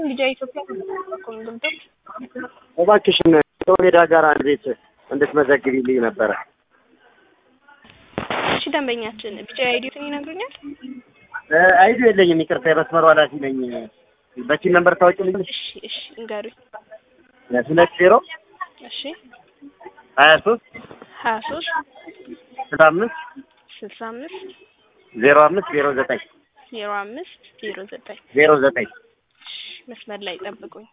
ልጃ ኢትዮጵያ ኮንግልቶች እባክሽን ከሜዳ ጋር አንድ ቤት እንድትመዘግቢልኝ ነበረ። እሺ ደንበኛችን ቢጫ አይዲዮትን ይነግሩኛል? አይዱ የለኝም፣ ይቅርታ የመስመሩ ኃላፊ ነኝ። በቺን ነምበር ታወቂልኝ? እሺ እሺ እንገሩኝ። ሁለት ዜሮ እሺ ሀያ ሶስት ሀያ ሶስት ስልሳ አምስት ስልሳ አምስት ዜሮ አምስት ዜሮ ዘጠኝ ዜሮ አምስት ዜሮ ዘጠኝ ዜሮ ዘጠኝ መስመር ላይ ጠብቁኝ።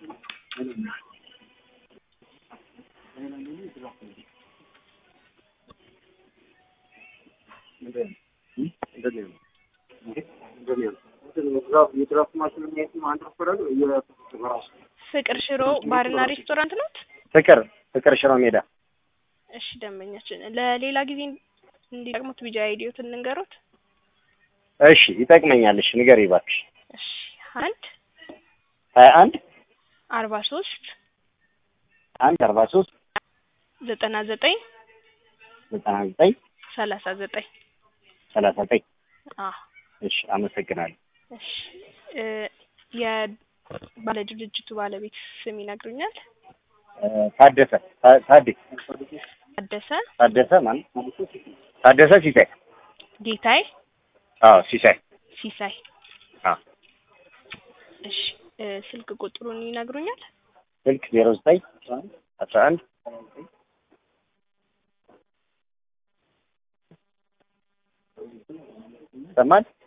ፍቅር ሽሮ ባርና ሬስቶራንት ነው? ፍቅር ፍቅር ሽሮ ሜዳ እሺ ደንበኛችን ለሌላ ጊዜ እንዲጠቅሙት ቢጃ አይዲዮትን እንንገሩት። እሺ ይጠቅመኛል። እሺ ንገሪ እባክሽ። እሺ አንድ ሀያ አንድ አርባ ሶስት አንድ አርባ ሶስት ዘጠና ዘጠኝ ዘጠና ዘጠኝ ሰላሳ ዘጠኝ ሰላሳ ዘጠኝ አዎ እሺ አመሰግናለሁ። እሺ እ የባለ ድርጅቱ ባለቤት ስም ይነግሩኛል? ታደሰ ታ- ታዴ ታደሰ ታደሰ ማለት ታደሰ ሲሳይ ጌታይ አዎ ሲሳይ ሲሳይ አዎ እሺ እ ስልክ ቁጥሩን ይነግሩኛል? ስልክ ዜሮ ዘጠኝ አስራ አንድ ይሰማል